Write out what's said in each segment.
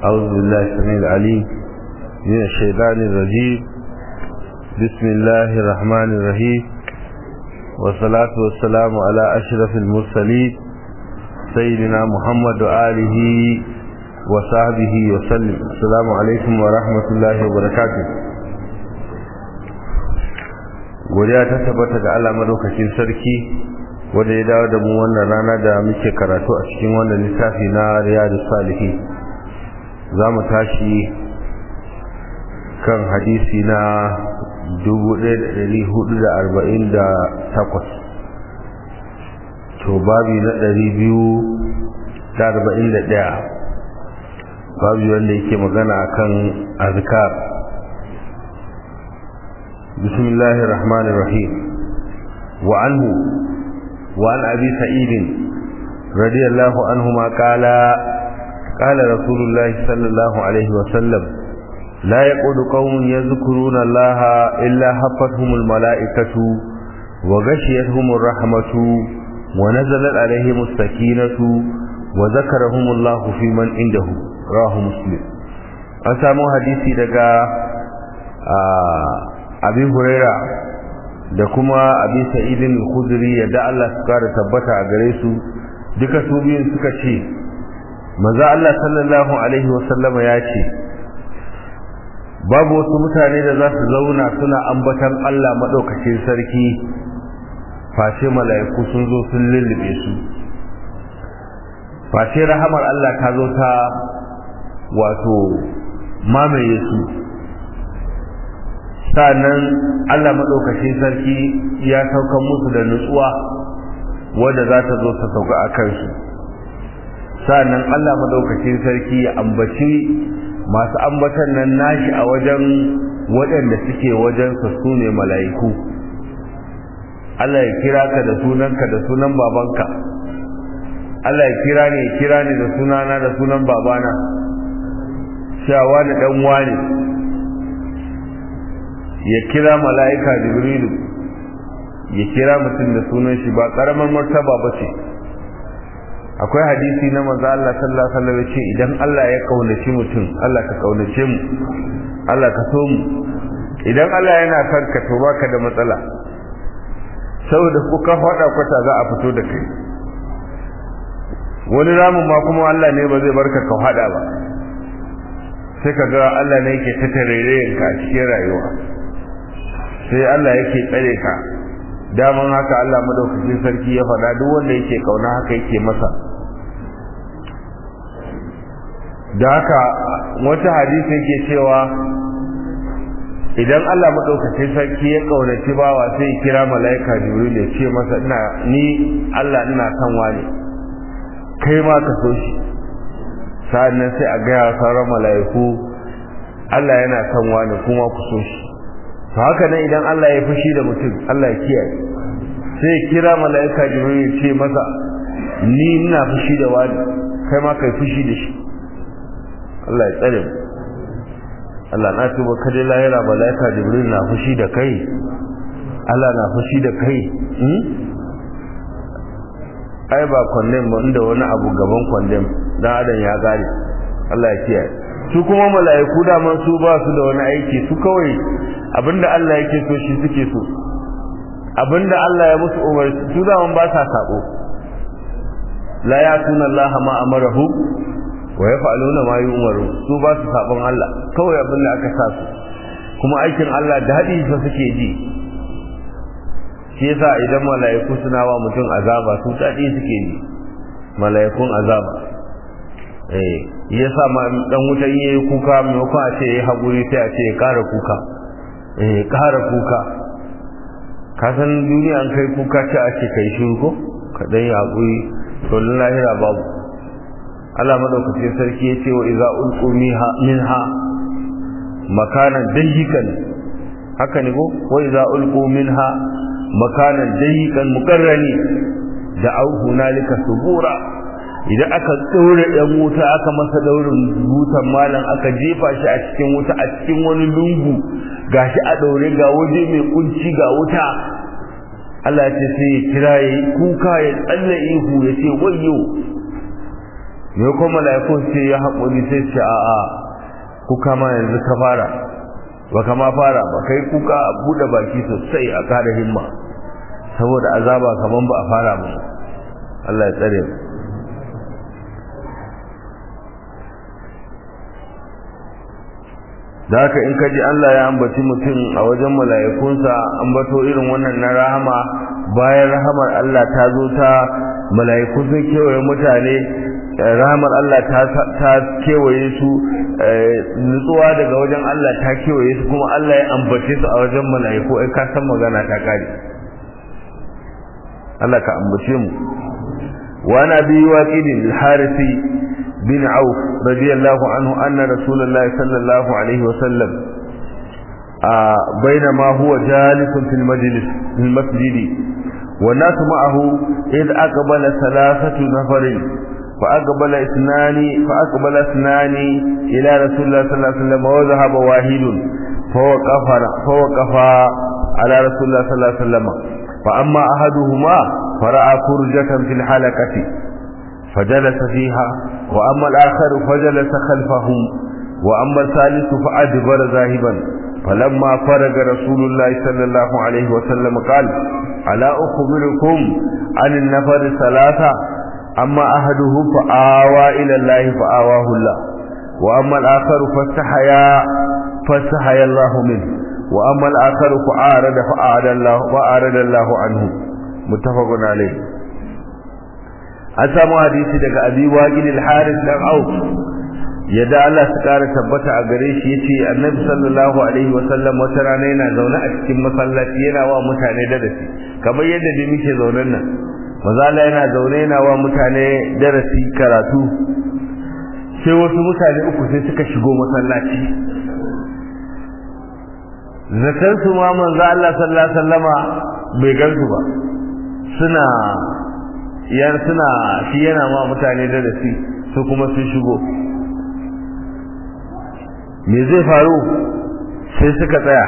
أعوذ بالله السميع العليم من الشيطان الرجيم بسم الله الرحمن الرحيم والصلاة والسلام على أشرف المرسلين سيدنا محمد وآله وصحبه وسلم السلام عليكم ورحمة الله وبركاته godiya ta tabbata ga Allah madaukakin sarki wanda ya dawo da mu wannan rana da muke karatu a cikin wannan littafi na Riyadus Salihin za mu tashi kan hadisi na 1448 to babi na 241 babi wanda yake magana akan azkar bismillahir rahmanir rahim wa anhu wa an abi sa'id radiyallahu anhu ma qala قال رسول الله صلى الله عليه وسلم لا يقود قوم يذكرون الله إلا حفتهم الملائكة وغشيتهم الرحمة ونزلت عليهم السكينة وذكرهم الله في من عنده راه مسلم أسامو حديثي دقا أبي هريرة da kuma abi sa'idin al-khudri yadda Allah su kara tabbata a gare su duka su biyun suka ce manzo Allah sallallahu alaihi wasallama ya ce babu wasu mutane da za su zauna suna ambatan Allah madaukakin sarki face mala'iku sun zo sun lullube su face rahamar Allah ta zo ta wato mamaye su sannan Allah madaukakin sarki ya sauka musu da nutsuwa wadda za ta zo ta sauka a kansu sa'annan Allah madaukakin sarki ya ambaci masu ambatan nan nashi a wajen waɗanda suke wajen sa sune mala'iku Allah ya kira ka da sunanka da sunan babanka Allah ya kira ni ya kira ni da sunana da sunan babana shawa da dan wani ya kira mala'ika jibrilu ya kira mutum da sunan shi ba karamar martaba ba ce akwai hadisi na manzo Allah sallallahu alaihi wasallam ce idan Allah ya kaunaci mutum Allah ka kaunace mu Allah ka so mu idan Allah yana son ka to baka da matsala saboda ko ka fada kwata za a fito da kai wani ramin ma kuma Allah ne ba zai barka ka fada ba sai ka ga Allah ne yake ta tarerayen ka cikin rayuwa sai Allah yake tsare ka daman haka Allah madaukakin sarki ya faɗa duk wanda yake kauna haka yake masa da haka wata hadisi yake cewa idan Allah madaukakin sarki ya kaunaci bawa sai ya kira mala'ika Jibril ya ce masa ina ni Allah ina son wani kai ma ka so shi sa'annan sai a gaya sauran mala'iku Allah yana son wani kuma ku so shi to haka nan idan Allah ya fushi da mutum Allah ya kiyaye sai ya kira mala'ika jibril ya ce masa ni ina fushi da wani kai ma kai fushi da shi Allah ya tsare mu Allah na tuba kada lahira mala'ika jibril na fushi da kai Allah na fushi da kai ai ba kwandem ba inda wani abu gaban kwandem dan adam ya gane Allah ya kiyaye su kuma mala'iku daman su ba su da wani aiki su kawai abinda Allah yake so shi suke so abinda Allah ya musu umar su zaman ba sa sabo la yatuna Allah ma amarahu wa yaf'aluna ma yu'maru su ba su sabon Allah kawai abinda aka sa su kuma aikin Allah da hadi sa suke ji shi yasa idan mala'iku suna wa mutum azaba su dadi suke ji mala'ikun azaba eh yasa ma dan wutan yayi kuka maimakon a ce yayi haguri sai a ce ya kara kuka eh kara kuka ka san duniya an kai kuka ce a ce kai shiru ko ka dai hakuri to lahira babu Allah madaukakin sarki yace wa idza ulqu minha minha makanan dayikan haka ne ko wa idza ulqu minha makanan dayikan mukarrani da au hunalika subura idan aka ɗaure ɗan wuta aka masa ɗaurin butan malam aka jefa shi a cikin wuta a cikin wani lungu gashi a ɗaure ga waje mai kunci ga wuta Allah ce sai ya kira ya yi kuka ya tsalle ihu ya ce wayyo ne ko mala'ikun sai ya haƙuri sai ce a'a kuka ma yanzu ka fara ba ka ma fara ba kai kuka a buɗe baki sosai a kada himma saboda azaba kaman ba a fara ba Allah ya tsare mu da haka in ka ji Allah ya ambaci mutum a wajen mala'ikunsa ambato irin wannan na rahama bayan rahamar Allah ta zo ta mala'iku sun kewaye mutane rahamar Allah ta kewaye su nutsuwa daga wajen Allah ta kewaye su kuma Allah ya ambace su a wajen mala'iku ai ka san magana ta kare Allah ka ambace mu wa nabi waqidin al-harisi bin auf radiyallahu anhu anna rasulullahi sallallahu alaihi wa sallam بينما هو جالس في المجلس في المسجد والناس معه إذ أقبل ثلاثة نفر فأقبل اثنان فأقبل اثنان إلى رسول الله صلى الله عليه وسلم وذهب واحد فوقف فوقف على رسول الله صلى الله عليه وسلم فأما أحدهما فرأى فرجة في الحلقة فجلس فيها وأما الآخر فجلس خلفهم وأما الثالث فأدبر ذاهبا فلما فرغ رسول الله صلى الله عليه وسلم قال ألا أخبركم عن النفر الثلاثة أما أحدهم فآوى إلى الله فآواه الله وأما الآخر فاستحيا فاستحيا الله منه وأما الآخر فأعرض فأعرض الله فأعرض الله عنه متفق عليه an samu hadisi daga abi waqil al-haris dan auf yadda Allah su kara tabbata a gare shi yace annabi sallallahu alaihi wa sallam wata rana yana zaune a cikin masallaci yana wa mutane darasi kamar yadda da muke zaunen nan mazala yana zaune yana wa mutane darasi karatu sai wasu mutane uku sai suka shigo masallaci zakan su ma manzo Allah sallallahu alaihi wasallama bai gansu ba suna yar suna shi yana ma mutane darasi su kuma sun shigo me zai faru sai suka tsaya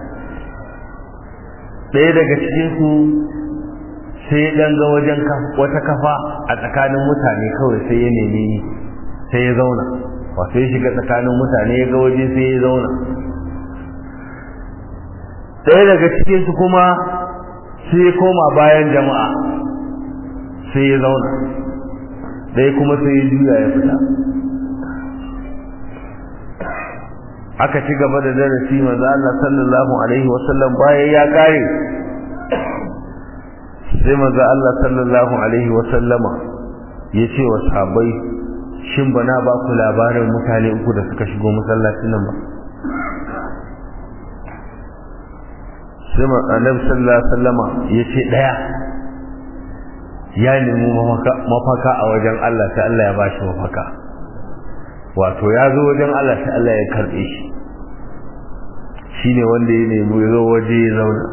ɗaya daga cikinsu sai dan ga wajen wata kafa a tsakanin mutane kawai sai ya nemi sai ya zauna wato ya shiga tsakanin mutane ya ga waje sai ya zauna ɗaya daga cikinsu kuma sai ya koma bayan jama'a sai ya zauna ɗaya kuma sai ya juya ya fita aka ci gaba da darasi manzo Allah sallallahu alaihi wasallam bayan ya kare sai manzo Allah sallallahu alaihi wasallama ya ce wa sahabbai shin bana ba ku labarin mutane uku da suka shigo masallacin nan ba sai annabi sallallahu alaihi wasallama ya ce daya ya nemi mafaka a wajen Allah sai Allah ya bashi mafaka wato ya zo wajen Allah sai Allah ya karbe shi shine wanda ya nemi ya zo waje ya zauna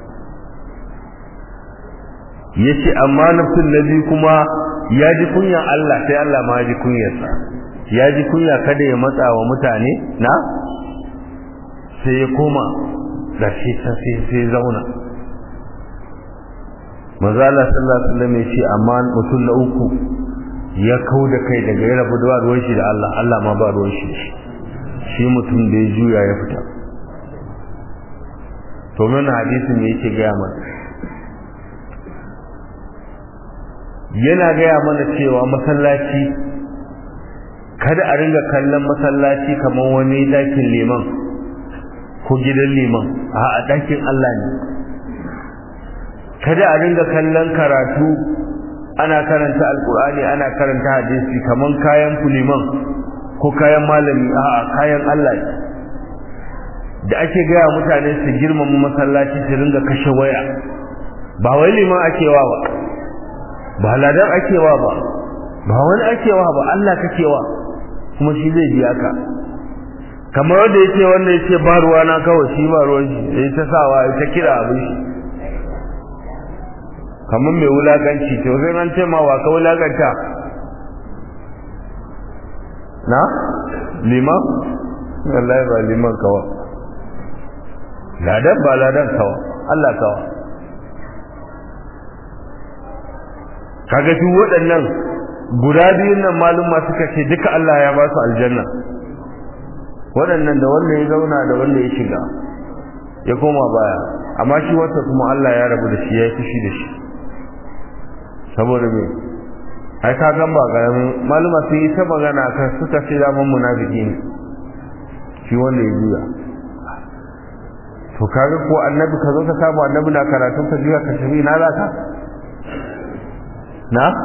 yace amma nafsin nabi kuma ya ji kunyan Allah sai Allah ma ya ji kunyarsa ya ji kunya kada ya matsa wa mutane na sai ya koma gashi sai sai zauna manzo Allah sallallahu alaihi wasallam ya ce amma mutum na uku ya kau da kai daga ya rabu da ruwan shi da Allah Allah ma ba ruwan shi shi mutum da ya juya ya fita to nan hadisin ne yake gaya mana yana gaya mana cewa masallaci kada a ringa kallon masallaci kamar wani dakin liman ko gidan liman a dakin Allah ne kada a ringa kallon karatu ana karanta alkur'ani ana karanta hadisi kaman kayan kuliman ko kayan malami a'a kayan Allah da ake gaya mutane su girmama masallaci su ringa kashe waya ba wai liman akewa ba ba ladan akewa ba ba wani akewa ba Allah kakewa kuma shi zai biya ka kamar wanda yake wanda yake ba ruwa na kawai shi ba ruwan shi sai ta sawa ta kira abin shi kamar mai wulaganci to sai an ce ma wa ka wulaganta na liman wallahi ba liman kawa ladan ba ladan kawa Allah kawa kaga su waɗannan guda biyun nan maluma suka ce duka Allah ya ba su aljanna waɗannan da wanda ya zauna da wanda ya shiga ya koma baya amma shi wata kuma Allah ya rabu da shi ya yi fushi da shi saboda me ai ka gan ba karamin maluma sun yi ta magana kan suka ce zaman munafiki ne shi wanda ya juya to kaga ko annabi ka zo ka samu annabi na karatun ka juya ka tafi na za ka na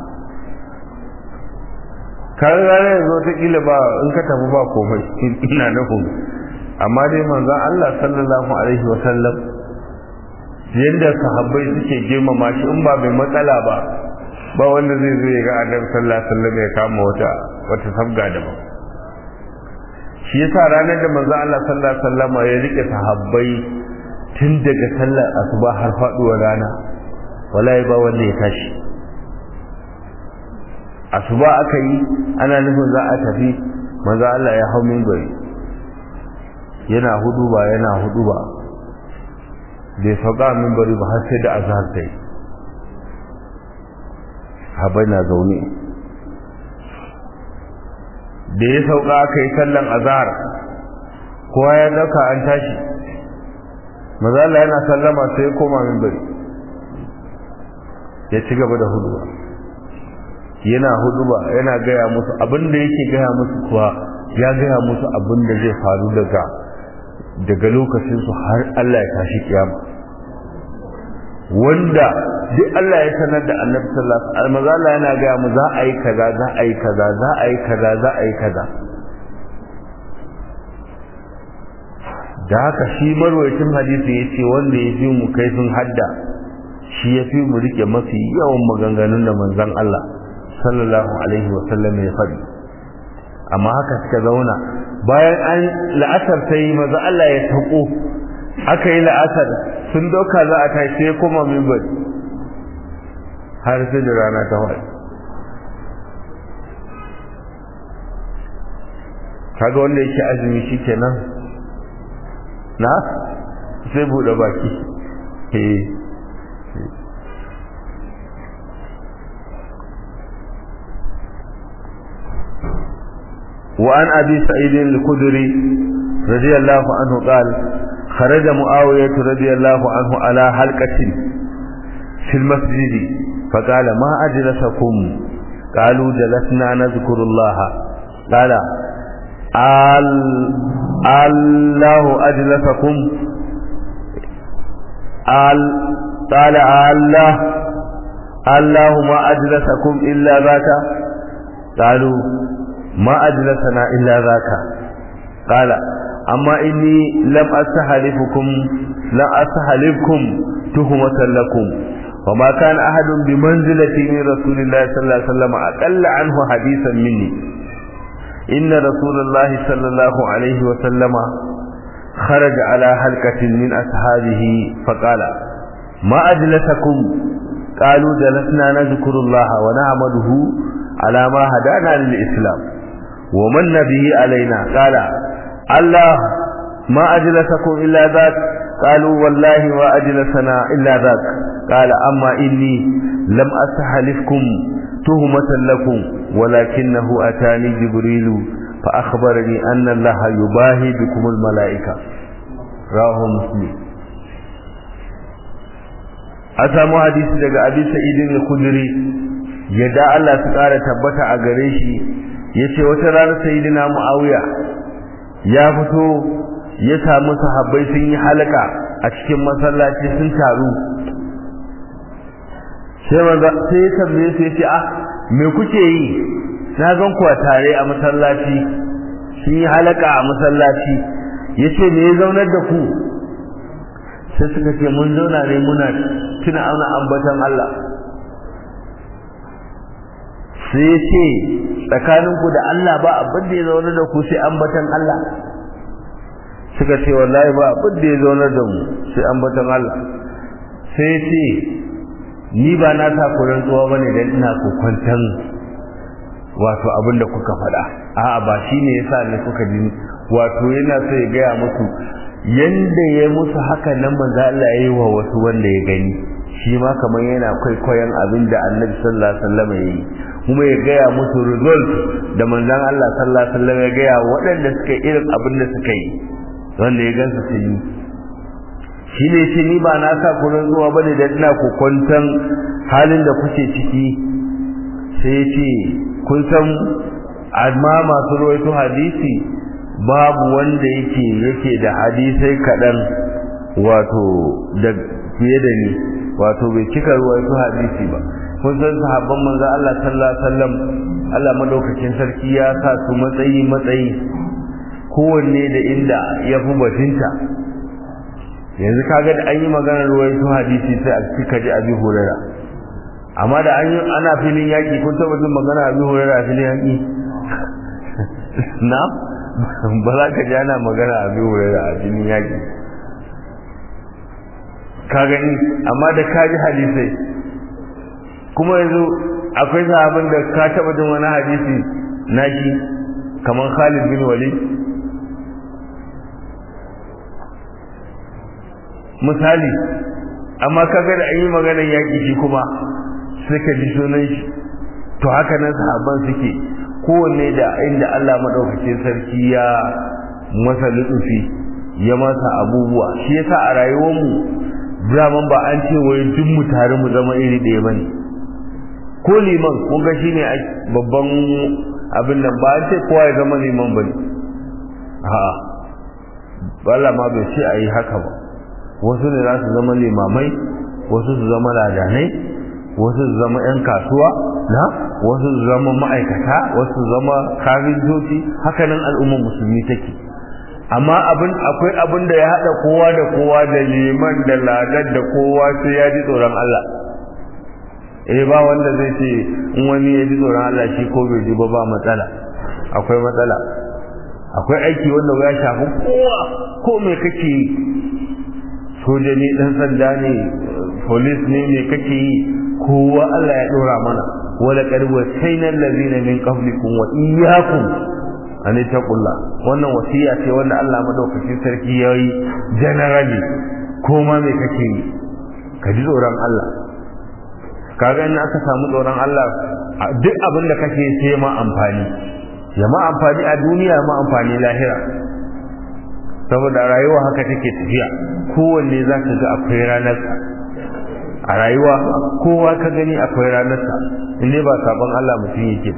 kaga gane yanzu ta kila ba in ka tafi ba komai ina nufin amma dai manzon Allah sallallahu alaihi wa sallam yadda sahabbai suke girmama shi in ba mai matsala ba ba wanda zai zo ya ga annabi sallallahu alaihi wasallam ya kama wata wata sabga daban shi yasa ranar da manzo Allah sallallahu alaihi wasallam ya rike sahabbai tun daga sallar asuba har faduwar rana wallahi ba wanda ya tashi asuba aka yi ana nufin za a tafi manzo Allah ya hau minbari yana huduba yana huduba bai sauka minbari ba har sai da azhar ta yi habai na zaune da ya sauka aka yi sallan azhar kowa ya dauka an tashi maza Allah yana sallama sai ya koma minbari ya ci gaba da huduba yana huduba yana gaya musu abin da yake gaya musu kuwa ya gaya musu abin da zai faru daga daga lokacin su har Allah ya tashi kiyama wanda duk Allah ya sanar da Annabi sallallahu alaihi wasallam Allah yana ga mu za a yi kaza za a yi kaza za a yi kaza za a yi kaza da haka shi marwayacin hadisi ya ce wanda ya fi mu kaifin hadda shi ya fi mu rike mafi yawan maganganun da manzon Allah sallallahu alaihi wasallam ya faɗi amma haka suka zauna bayan an la'asar ta yi maza Allah ya taƙo aka yi la'asar sun dauka za a tashi sai kuma mimbar har sai da rana ta wani kaga wanda yake azumi shi kenan na sai buɗe baki وعن أبي سعيد الخدري رضي الله عنه قال خرج معاوية رضي الله عنه على حلقة في المسجد فقال ما أجلسكم قالوا جلسنا نذكر الله قال الله أجلسكم قال الله الله ما أجلسكم إلا ذاك قالوا ما أجلسنا إلا ذاك قال أما إني لم أستحلفكم لم أستحلفكم تهمة لكم وما كان أحد بمنزلة من رسول الله صلى الله عليه وسلم أقل عنه حديثا مني إن رسول الله صلى الله عليه وسلم خرج على حلقة من أصحابه فقال ما أجلسكم قالوا جلسنا نذكر الله ونعمده على ما هدانا للإسلام ومن به علينا قال الله ما أجلسكم إلا ذاك قالوا والله ما أجلسنا إلا ذاك قال أما إني لم أستحلفكم تهمة لكم ولكنه أتاني جبريل فأخبرني أن الله يباهي بكم الملائكة رواه مسلم أسامو حديث daga Abi Sa'id al-Khudri yadda Allah su ƙara tabbata a gare shi yace wata rana sayyidina Muawiya ya fito ya samu sahabbai sun yi halaka a cikin masallaci sun taru sai manzo sai ya tambaye su yace ah me kuke yi na gan ku tare a masallaci sun yi halaka a masallaci yace me ya zaunar da ku sai suka ce mun zauna ne muna tuna auna ambatan Allah sai ya ce tsakaninku da Allah ba abin da ya zaune da ku sai ambatan Allah suka ce wallahi ba abin da ya zaune da mu sai ambatan Allah sai ya ce ni ba na sa ku rantsuwa bane dan ina ku kwantan wato abin da kuka faɗa a'a ba shine yasa ne kuka ji wato yana so ya gaya muku yanda ya musu haka nan manzo Allah ya yi wa wasu wanda ya gani shi ma kamar yana kwaikwayon abin da annabi sallallahu alaihi wasallam ya yi kuma ya gaya musu result da manzon Allah sallallahu alaihi wasallam ya gaya waɗanda suka irin abin da suka yi wanda ya gansu su yi shi ne ce ni ba na sa ku rantsuwa bane da ina kokwantan halin da kuke ciki sai ya ce kun san amma masu rawaito hadisi babu wanda yake yake da hadisai kaɗan wato da fiye da ni wato bai cika rawaito hadisi ba kun san sahabban manzo Allah sallallahu alaihi wasallam Allah madaukakin sarki ya sa su matsayi matsayi kowanne da inda ya fi batinta yanzu kaga da an yi maganar ruwaito hadisi sai a cika ji abi hurera amma da an yi ana filin yaƙi kun taɓa jin magana abi hurera a filin yaƙi na ba za ka ji ana magana abi hurera a filin yaƙi ka gani amma da ka ji hadisai kuma yanzu akwai sahabin da ka taɓa jin wani hadisi naki kamar Khalid bin Walid misali amma kaga da an yi maganar yaƙi shi kuma sai ka ji sunan shi to haka nan sahabban suke kowanne da inda Allah madaukakin sarki ya masa lutsufi ya masa abubuwa shi yasa a rayuwarmu zaman ba an ce wai duk mu tare mu zama iri ɗaya bane ko liman kun ga shine babban abin nan ba an ce kowa ya zama liman bane a'a Allah ma bai ce a yi haka ba wasu ne za su zama limamai wasu su zama ladanai wasu su zama 'yan kasuwa na wasu su zama ma'aikata wasu su zama kafintoci hakanan al'ummar musulmi take amma abin akwai abin da ya haɗa kowa da kowa da liman da ladan da kowa sai ya ji tsoron Allah eh ba wanda zai ce in wani ya ji tsoron Allah shi ko bai ji ba ba matsala akwai matsala akwai aiki wanda ya shafi kowa ko me kake yi soja ne dan sanda ne police ne me kake yi kowa Allah ya dora mana wala qad wasayna allazina min qablikum wa iyyakum an taqulla wannan wasiya ce wanda Allah madaukakin sarki yayi generally koma me kake yi ka ji tsoron Allah kaga in aka samu tsoron Allah duk abin da kake sai ma amfani ya ma amfani a duniya ma amfani lahira saboda rayuwa haka take tafiya kowanne za ka ga akwai ranarsa a rayuwa kowa ka gani akwai ranarsa in dai ba sabon Allah mutum yake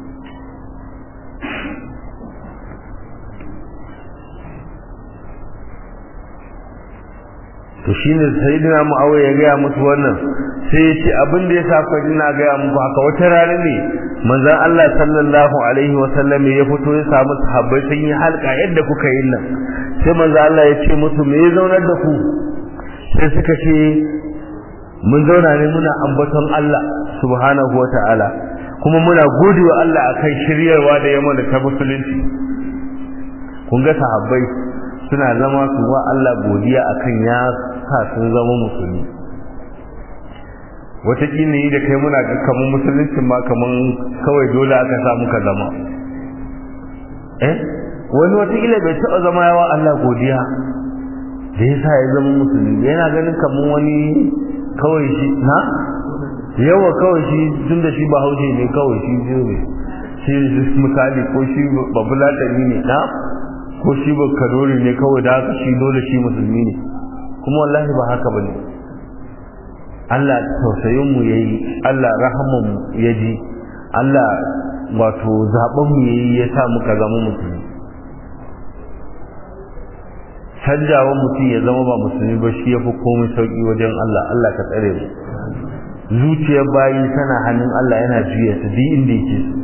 to shine sayyidina muawiya ya gaya musu wannan sai ya ce abin da ya sa ku ina gaya muku haka wata rana ne manzon Allah sallallahu alaihi wa sallam ya fito ya samu sahabbai sun yi halka yadda kuka yi nan sai manzon Allah ya ce musu me ya zaunar da ku sai suka ce mun zauna ne muna ambaton Allah subhanahu wa ta'ala kuma muna gode wa Allah akan shiryarwa da yamma da ta musulunci kun ga sahabbai suna zama su wa Allah godiya akan ya sa sun zama musulmi wataƙila yi da kai muna ga kamar musuluncin ma kamar kawai dole aka sa muka zama eh wani wataƙila bai taɓa zama yawa Allah godiya da ya sa ya zama musulmi yana ganin kamar wani kawai shi na yawa kawai shi tun da shi bahaushe ne kawai shi ne shi misali ko shi babulatani ne na ko shi ba kadori ne kawai da haka shi dole shi musulmi ne kuma wallahi ba haka bane Allah tausayin mu yayi Allah rahaman mu yaji Allah wato zaben mu yayi ya sa muka zama musulmi canjawan mutum ya zama ba musulmi ba shi yafi komai sauki wajen Allah Allah ka tsare mu zuciyar bayi tana hannun Allah yana juya ta duk inda yake so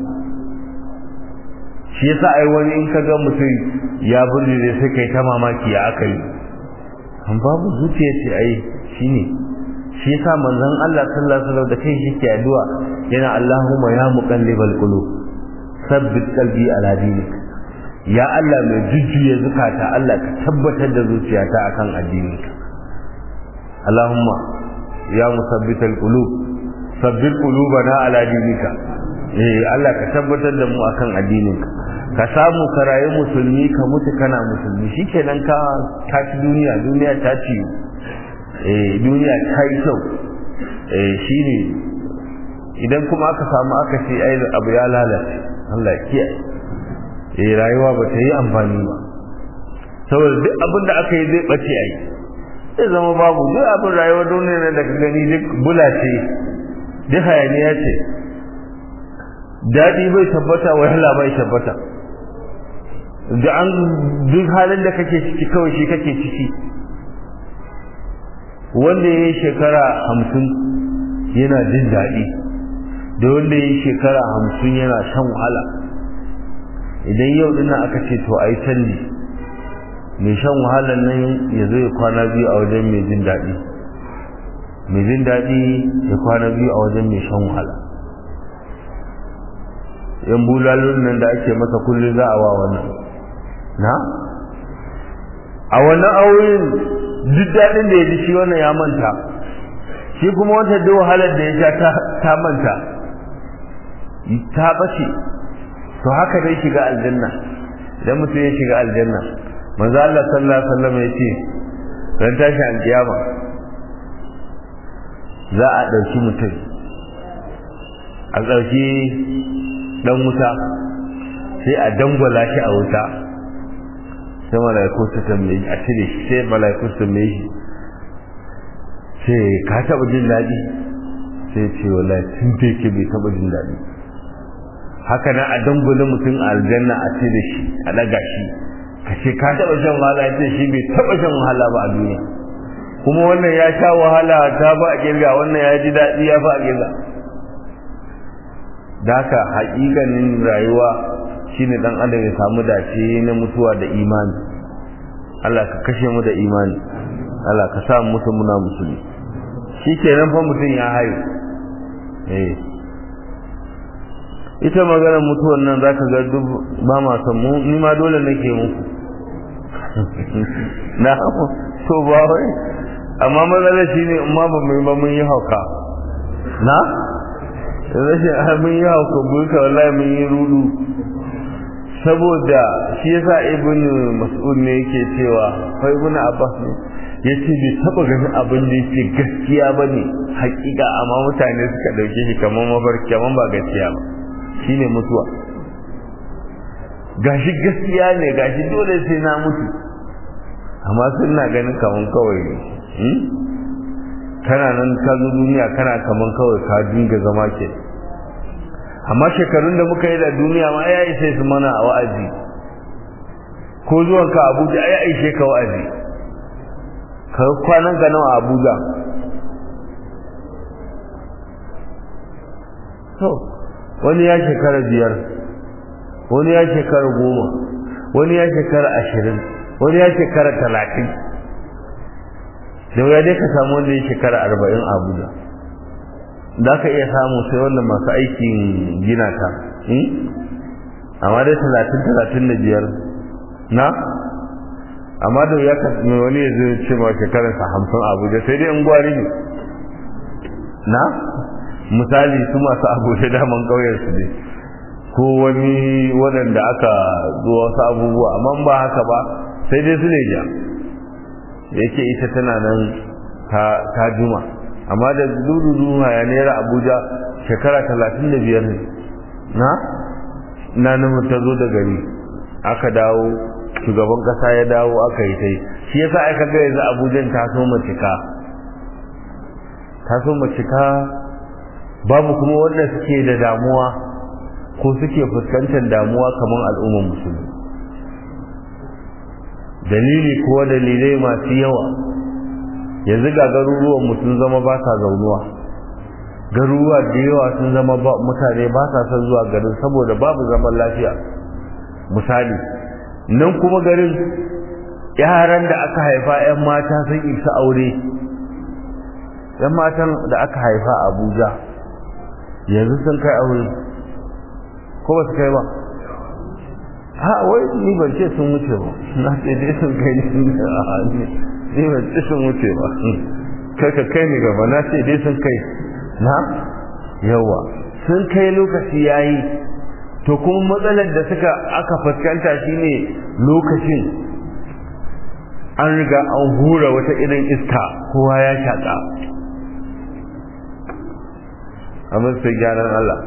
shi yasa ai wani in ka ga mutum ya burge zai sai kai ta mamaki ya aka yi an babu zuciya ce ai shine shi yasa manzon Allah sallallahu alaihi wasallam da kai shi ke addu'a yana Allahumma ya muqallibal qulub sabbit qalbi ala dinik ya Allah mai jujjuya zukata Allah ka tabbatar da zuciyata akan addininka Allahumma ya musabbital qulub sabbit qulubana ala dinika eh Allah ka tabbatar da mu akan addininka ka samu ka rayu musulmi ka mutu kana musulmi shikenan ka ta ci duniya duniya ta ci eh duniya ta yi kyau eh shine idan kuma aka samu aka ce ai abu ya lalace Allah ya kiyaye eh rayuwa ba ta yi amfani ba saboda duk abin da aka yi zai bace ai zai zama babu duk abin rayuwar duniya ne da ka gani duk bula ce duk hayaniya ce daɗi bai tabbata wahala bai tabbata da an duk halin da kake ciki kawai shi kake ciki wanda ya yi shekara hamsin yana jin daɗi da wanda ya yi shekara hamsin yana shan wahala idan yau dina aka ce to a yi canji mai shan wahalar nan ya zo ya kwana biyu a wajen mai jin daɗi mai jin daɗi ya kwana biyu a wajen mai shan wahala yan bulalun nan da ake masa kullum za a wa wannan na a wannan auren duk daɗin da ya ji shi wannan ya manta shi kuma wata duk wahalar da ya sha ta manta ta ɓace to haka dai shiga aljanna idan mutum ya shiga aljanna manzo Allah sallallahu alaihi wasallam ya ce ran tashi alkiyama za a ɗauki mutum a ɗauki ɗan wuta sai a dangwala shi a wuta sai mala'iku su tambaye a cire shi sai mala'iku su tambaye shi sai ka taɓa jin daɗi sai ce wallahi tun da yake bai taɓa jin daɗi haka nan a dangwala mutum a aljanna a cire shi a ɗaga shi ka ce ka taɓa shan wahala ya ce shi bai taɓa shan wahala ba a duniya kuma wannan ya sha wahala ta ba a kirga wannan ya ji daɗi ya fa a kirga da haka haƙiƙanin rayuwa shine dan adam ya samu dace na mutuwa da imani Allah ka kashe mu da imani Allah ka sa mu mutu muna musulmi shikenan fa mutum ya hayo eh ita maganar mutuwan nan zaka ga duk ba ma san mu ni ma dole nake muku na to ba wai amma matsalar shine in ma ba mu ba mun yi hauka na rashin mun yi hauka buka wallahi mun yi rudu saboda shi yasa ibn mas'ud ne yake cewa fa ibn abbas ne yace bai taba ganin abin da yake gaskiya bane hakika amma mutane suka dauke shi kamar mafarki kamar ba gaskiya ba shine mutuwa gashi gaskiya ne gashi dole sai na mutu amma suna ganin kamar kawai kana nan ka zo duniya kana kamar kawai ka dinga zama ke amma shekarun da muka yi da duniya ma ya ishe su mana a wa'azi ko zuwan ka abuja ya ishe ka wa'azi ka kwanan ka nawa abuja to wani ya shekara biyar wani ya shekara goma wani ya shekara ashirin wani ya shekara talatin da wuya dai ka samu wanda ya shekara arba'in abuja za ka iya samu sai wanda masu aikin gina ta amma dai talatin talatin da biyar na amma da ya mai wani ya zai ce ma shekararsa hamsin abuja sai dai in gwari ne na misali su masu abuja daman ƙauyensu ne ko wani waɗanda aka zuwa wasu abubuwa amma ba haka ba sai dai su ne ja yake ita tana nan ta juma amma da dudu hayaniyar abuja shekara talatin da biyar ne na na nan ta zo da gari aka dawo shugaban kasa ya dawo aka yi tai shi yasa aka ga yanzu abujan ta so macika ta so macika babu kuma wanda suke da damuwa ko suke fuskantar damuwa kamar al'ummar musulmi dalili kuwa dalilai masu yawa yanzu ga garuruwan mu sun zama ba sa zaunuwa garuruwa da yawa sun zama mutane ba sa son zuwa garin saboda babu zaman lafiya misali nan kuma garin yaran da aka haifa 'yan mata sun isa aure 'yan matan da aka haifa a abuja yanzu sun kai aure ko ba su kai ba ha wai ni ban ce sun wuce ba na ce dai sun kai ni ban ce sun wuce ba kai ka kai ni gaba na ce dai sun kai na yawa sun kai lokaci yayi to kuma matsalar da suka aka fuskanta shine lokacin an riga an hura wata irin iska kowa ya shaƙa amma sai gyaran Allah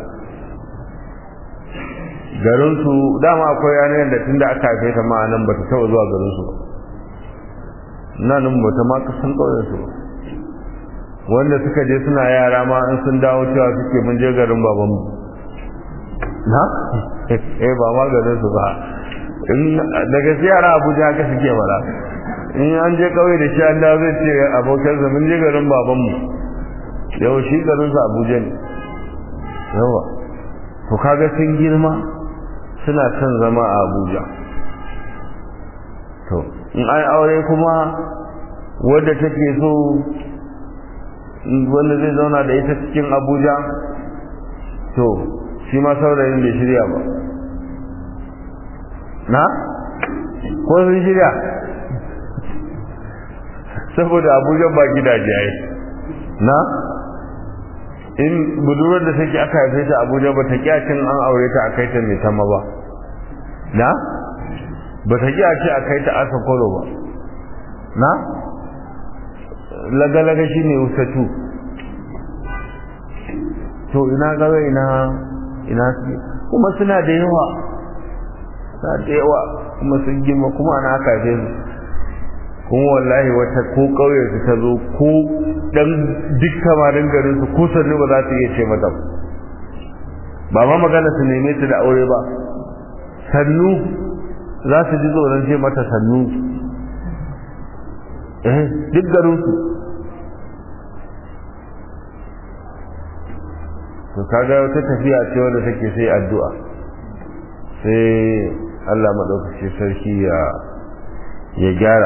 garinsu dama akwai yanayin da tun da aka haife ta ma nan ba ta taɓa zuwa garinsu ba na nan ba ta ma kasan ƙauyensu ba wanda suka je suna yara ma in sun dawo cewa suke mun je garin babanmu na eh ba ma garinsu ba in daga yara abuja haka suke fara in an je ƙauye da shi an dawo zai ce abokansa mun je garin babanmu yau shi garinsa abuja ne yawa to kaga sun girma suna son zama a abuja to in an aure kuma wadda take so wanda zai zauna da ita cikin abuja to shi ma saurayin bai shirya ba na ko sun shirya saboda abuja ba gidaje ai na in budurwar da take aka haife ta abuja ba ta cin an aure ta a kai ta mai tama ba na ba ta ce a kai ta asa kwaro ba na lagalaga shi ne usatu to ina gawa ina ina kuma suna da yawa suna da yawa kuma sun girma kuma ana aka haife su kuma wallahi wata ko kauye su ta zo ko dan duk kamarin garin su ko sannu ba za su iya ce mata ba ma magana su neme su da aure ba sannu za su ji tsoron ce mata sannu eh duk garin su to kaga wata tafiya ce wanda take sai addu'a sai Allah madaukaki sarki ya ya gyara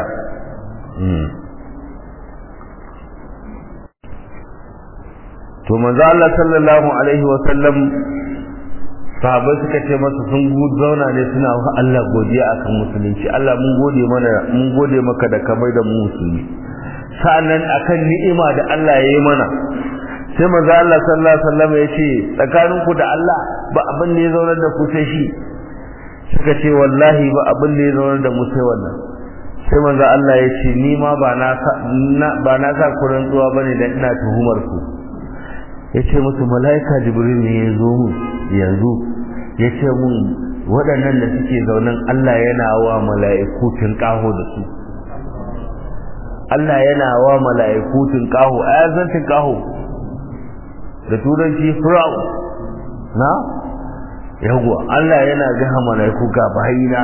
to manzo Allah sallallahu alaihi wa sallam sahabbai suka ce masa sun zauna ne suna wa Allah godiya akan musulunci Allah mun gode mana mun gode maka da kamar da mu musulmi sa'annan akan ni'ima da Allah ya yi mana sai manzo Allah sallallahu alaihi wa sallam ya ce tsakaninku da Allah ba abin da ya zaunar da ku sai shi suka ce wallahi ba abin da ya zaunar da mu sai wannan sai manzo Allah ya ce ni ma ba na ba na sa ku rantsuwa bane da ina tuhumar ku yace musu malaika jibril ne ya zo mu yanzu yace mun waɗannan da suke zaunan Allah yana wa mala'iku kaho da su Allah yana wa mala'iku kaho ayazan kaho da turanci fir'au na yawwa Allah yana ga mala'iku ga bayina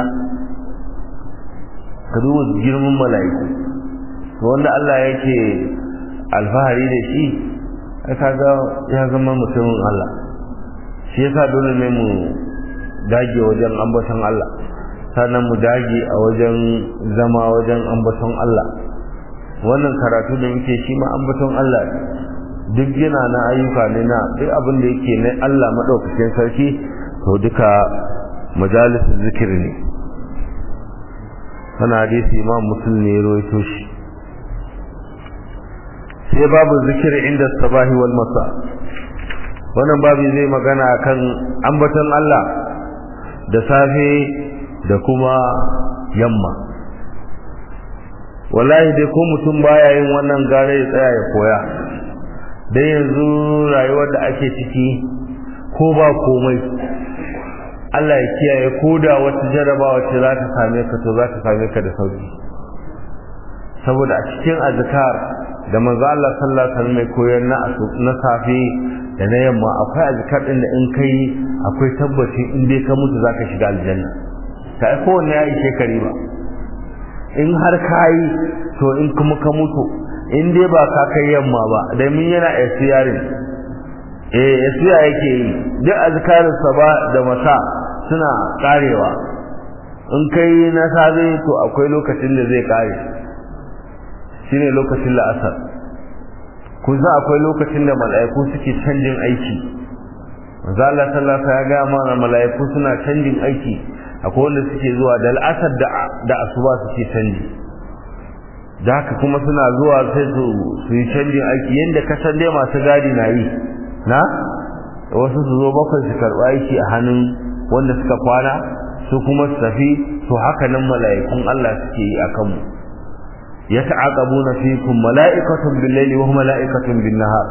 ka duba girman mala'iku to wanda Allah yake alfahari da shi ai kaga ya zama mutumin Allah shi yasa dole ne mu dage wajen ambaton Allah sannan mu dage a wajen zama wajen ambaton Allah wannan karatu da muke shi ma ambaton Allah duk yana na ayyuka ne na duk abin da yake na Allah madaukakin sarki to duka majalisun zikiri ne sana hadisi imam muslim ne rawaito shi sai babu zikiri inda sabahi wal masa wannan babu zai magana kan ambaton Allah da safe da kuma yamma wallahi dai ko mutum baya yin wannan gare ya tsaya ya koya dai yanzu rayuwar da ake ciki ko ba komai Allah ya kiyaye ko da wata jarabawa ce za ta same ka to za ta same ka da sauki saboda a cikin azkar da manzo Allah sallallahu alaihi wasallam koyar na na safi da na yamma akwai azkar din da in kai akwai tabbacin in dai ka mutu zaka shiga aljanna kai ko ne ya ishe ka riba in har kai to in kuma ka mutu in dai ba ka kai yamma ba da min yana asiyarin eh asiya yake yi duk azkarin saba da masa suna karewa in kai na safe to akwai lokacin da zai kare shine lokacin la'asar ku za akwai lokacin da mala'iku suke canjin aiki manzo Allah sallallahu alaihi wasallam ya ga mana mala'iku suna canjin aiki akwai wanda suke zuwa da la'asar da da asuba suke canji da haka kuma suna zuwa sai su su yi canjin aiki yanda ka san dai masu gadi na yi na wasu su zo bakwai su karɓi aiki a hannun wanda suka kwana su kuma su tafi to haka nan mala'ikun Allah suke yi a kanmu يتعاقبون فيكم ملائكة بالليل وهم ملائكة بالنهار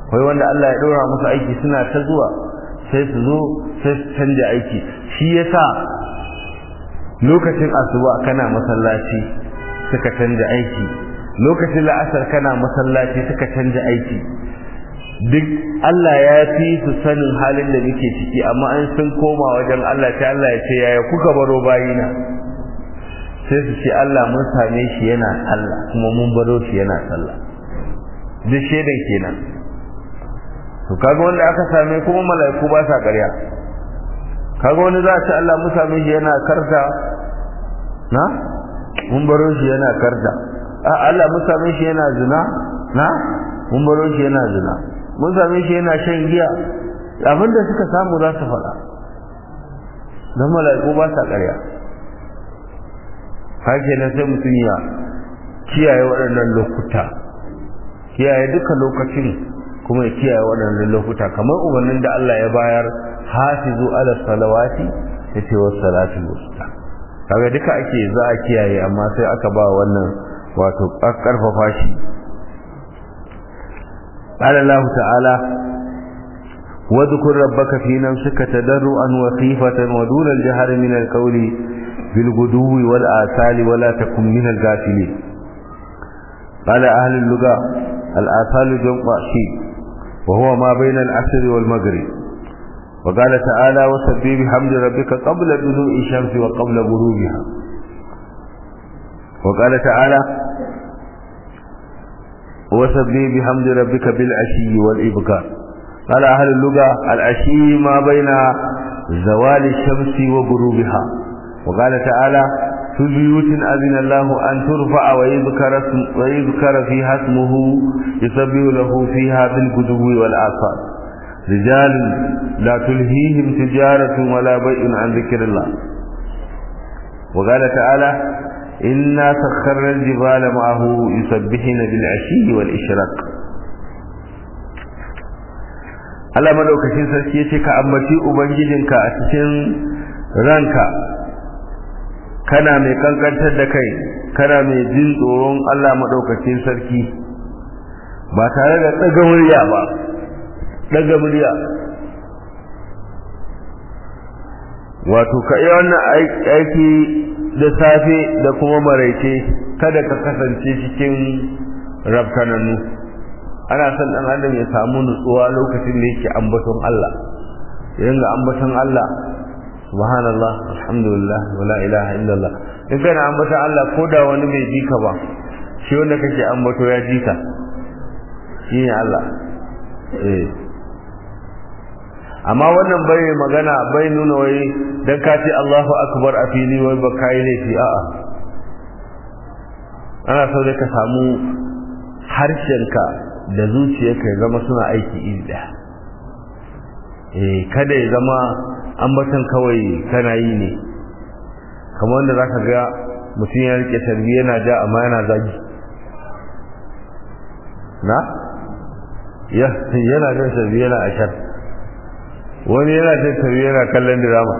wai wanda Allah ya dora musu aiki suna ta zuwa sai su zo sai su canja aiki shi yasa lokacin asuba kana masallaci suka canja aiki lokacin la'asar kana masallaci suka canja aiki duk Allah ya fi su sanin halin da muke ciki amma an sun koma wajen Allah sai Allah ya ce yaya kuka baro bayina sai su ce Allah mun same shi yana sallah kuma mun baro shi yana sallah duk shaidan kenan to kaga wanda aka same kuma mala'iku ba sa ƙarya kaga wani za a ce Allah mun same shi yana karta na mun baro shi yana karta a Allah mun same shi yana zina na mun baro shi yana zina mun same shi yana shan giya abinda suka samu za su faɗa don mala'iku ba sa ƙarya hake nan sai mutum ya kiyaye waɗannan lokuta kiyaye duka lokacin kuma ya kiyaye waɗannan lokuta kamar umarnin da Allah ya bayar hafizu ala salawati ya ce wasu salatul wusta kaga duka ake za a kiyaye amma sai aka ba wannan wato karfafa shi قال الله تعالى واذكر ربك في نفسك تضرعا وخيفة ودون الجهر من القول بالغدو والآثال ولا تكن من الغافلين قال أهل اللغة الآثال جمع شيء وهو ما بين العصر والمغرب وقال تعالى وسبح بحمد ربك قبل طلوع الشمس وقبل غروبها وقال تعالى وسبح بحمد ربك بالعشي والإبكار قال أهل اللغة العشي ما بين زوال الشمس وغروبها وقال تعالى في بيوت أذن الله أن ترفع ويذكر, اسم ويذكر فيها اسمه يسبح له فيها بالغدو والآصال رجال لا تلهيهم تجارة ولا بيع عن ذكر الله وقال تعالى إنا سخرنا الجبال معه يسبحن بالعشي والإشراق Allah madaukakin sarki yace ka ambaci ubangijinka a cikin ranka kana mai kankantar da kai kana mai jin tsoron Allah madaukakin sarki ba tare da daga murya ba daga murya wato ka yi wannan aiki da safe da kuma maraice kada ka kasance cikin rabkananu ana son dan adam ya samu nutsuwa lokacin da yake ambaton Allah ya dinga ambaton Allah subhanallah alhamdulillah wala ilaha illallah in kana ambaton Allah ko da wani bai ji ka ba shi wanda kake ambato ya ji ka shi ne Allah eh amma wannan bai magana bai nuna wai dan ka ce Allahu akbar a fili wai ba kai laifi a'a ana so da ka samu harshenka da zuciyarka ya zama suna aiki iri ɗaya eh kada ya zama ambatan kawai kana yi ne kamar wanda zaka ga mutum ya rike tarbi yana ja amma yana zagi na ya yana jan tarbi yana ashar wani yana jan tarbi yana kallon drama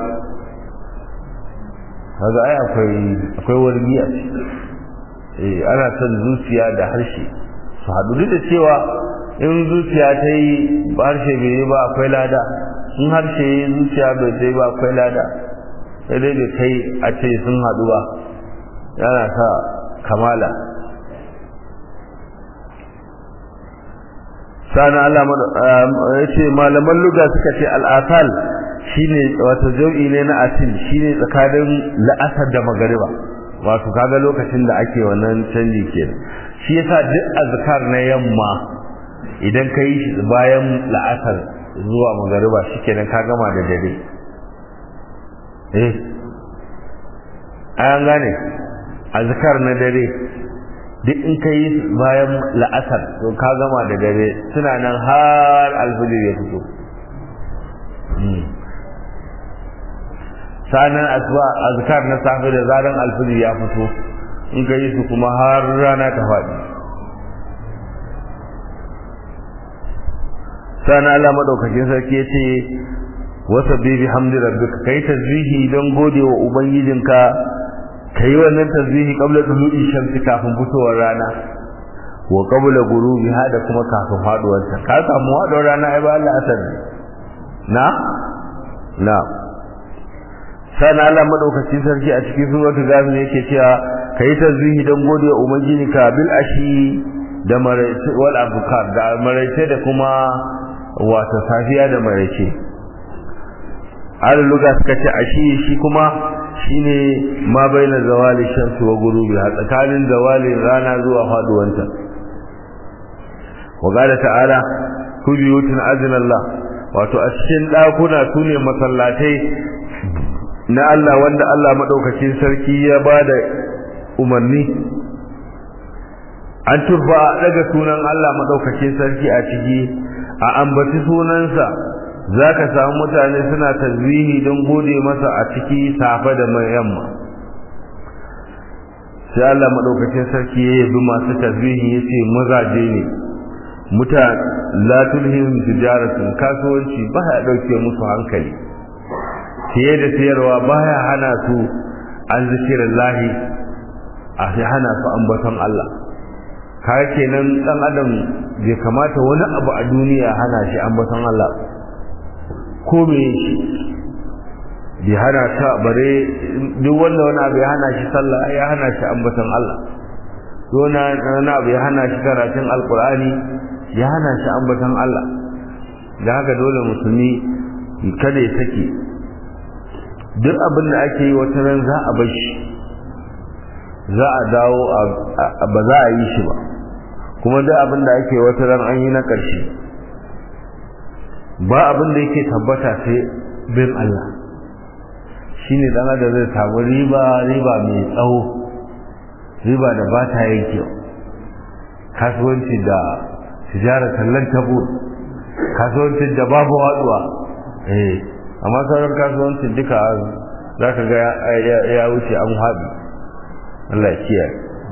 kaga ai akwai akwai wargiya eh ana son zuciya da harshe su haɗu duk da cewa in zuciya ta yi harshe bai yi ba akwai lada in harshe yi zuciya bai ta yi ba akwai lada sai dai bai kai a ce sun haɗu ba yana sa kamala sana Allah ya ce malaman luga suka ce al'atal shine wato jam'i ne na atil shine tsakanin la'asar da magariba wato kaga lokacin da ake wannan canji kenan shi yasa duk azkar na yamma idan ka yi shi bayan la'asar zuwa magariba shikenan ka gama da dare eh an gane azkar na dare duk in ka yi bayan la'asar to ka gama da dare suna nan har alfijir ya fito sanan asuba azkar na safe da zaran alfijir ya fito in ka yi su kuma har rana ta faɗi sana Allah madaukakin sarki ya ce wasa bibi hamdi rabbika kai tasbihi don gode wa ubangijinka kai wannan tasbihi qabla tulu'i shamsi kafin fitowar rana wa qabla ghurubiha da kuma kafin faduwar ta ka samu faduwar rana ai ba Allah asar na na sana Allah madaukakin sarki a cikin suratul ghafir yake cewa kai tasbihi dan godiya ubangiji ka bil ashi da maraice wal abukar da maraice da kuma wata safiya da maraice luga suka ce ashi shi kuma shine ma baina zawali shamsi wa gurubi a tsakanin zawalin rana zuwa faduwanta wa qala ta'ala kubiyutun azinallah wato a cikin dakuna sune masallatai na Allah wanda Allah madaukakin sarki ya bada umarni an turba daga sunan Allah madaukakin sarki a ciki a ambaci sunansa zaka samu mutane suna tasbihi don gode masa a ciki safa da mai yamma sai Allah madaukakin sarki ya yabi masu tasbihi yace mazaje ne muta la tulhim tijaratun kasuwanci ba ya dauke musu hankali siye da siyarwa baya hana su an zikirillahi a sai hana su ambaton Allah kaga kenan dan adam bai kamata wani abu a duniya hana shi ambaton Allah ko me shi bai hana ta bare duk wanda wani abu ya hana shi sallah ya hana shi ambaton Allah dona wani abu ya hana shi karatun alkur'ani ya hana shi ambaton Allah da haka dole musulmi kada ya sake duk abin da ake yi wata ran za a bar shi za a dawo ba za a yi shi ba kuma duk abin da ake wata ran an yi na ƙarshe ba abin da yake tabbata sai bin Allah shine dan adam zai samu riba riba mai tsawo riba da ba ta yanke kasuwanci da tijara tallan tabo kasuwancin da babu waduwa eh amma sauran kasuwancin duka za ka ga ya wuce an haɗu Allah ya kiyaye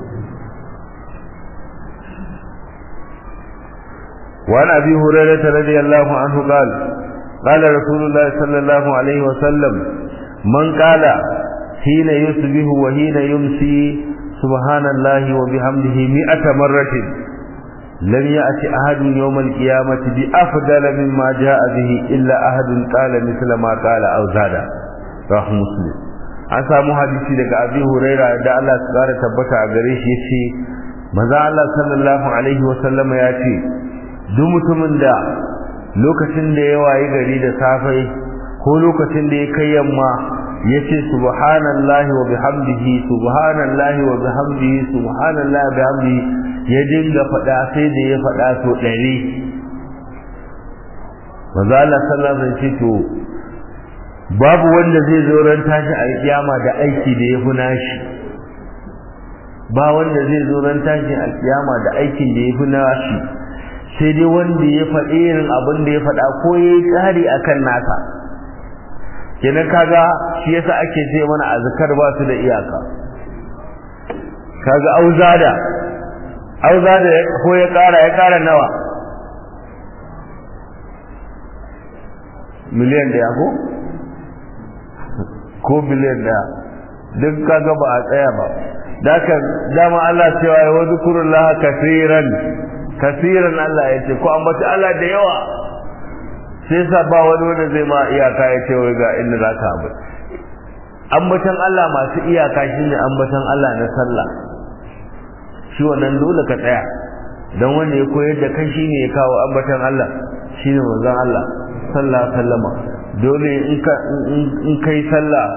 وعن أبي هريرة رضي الله عنه قال قال رسول الله صلى الله عليه وسلم من قال حين يصبح وحين يمسي سبحان الله وبحمده مئة مرة لم يأتي أحد يوم القيامة بأفضل مما جاء به إلا أحد قال مثل ما قال أو زاد رواه مسلم an samu hadisi daga abi huraira da Allah ya kara tabbata a gare shi yace manzo Allah sallallahu alaihi wa sallama ya ce duk mutumin da lokacin da ya wayi gari da safe ko lokacin da ya kai yamma yace subhanallahi wa bihamdihi subhanallahi wa bihamdihi subhanallahi wa bihamdihi ya dinga faɗa sai da ya faɗa so ɗari manzo Allah sallallahu alaihi wa sallam to babu wanda zai zo ran tashi alkiyama da aiki da ya fi nashi ba wanda zai zo ran tashi alkiyama da aikin da ya fi nashi sai dai wanda ya faɗi irin abin da ya faɗa ko ya yi tsari a kan nasa kenan kaga shi yasa ake ce mana azkar ba su da iyaka kaga auzada auzada ko ya ƙara ya ƙara nawa miliyan da ya ko ko biliyan daya duk kaga ba a tsaya ba dakan dama Allah cewa ya wadu kurullaha kasiran kasiran Allah ya ce ko ambata Allah da yawa sai sa ba wani wanda zai ma iyaka ya ce wai ga inda za ka abu ambatan Allah masu iyaka shine ambatan Allah na sallah shi wannan dole ka tsaya dan wanda ya koyar da kai shine ya kawo ambatan Allah shine manzon Allah sallallahu alaihi wasallama dole in kai sallah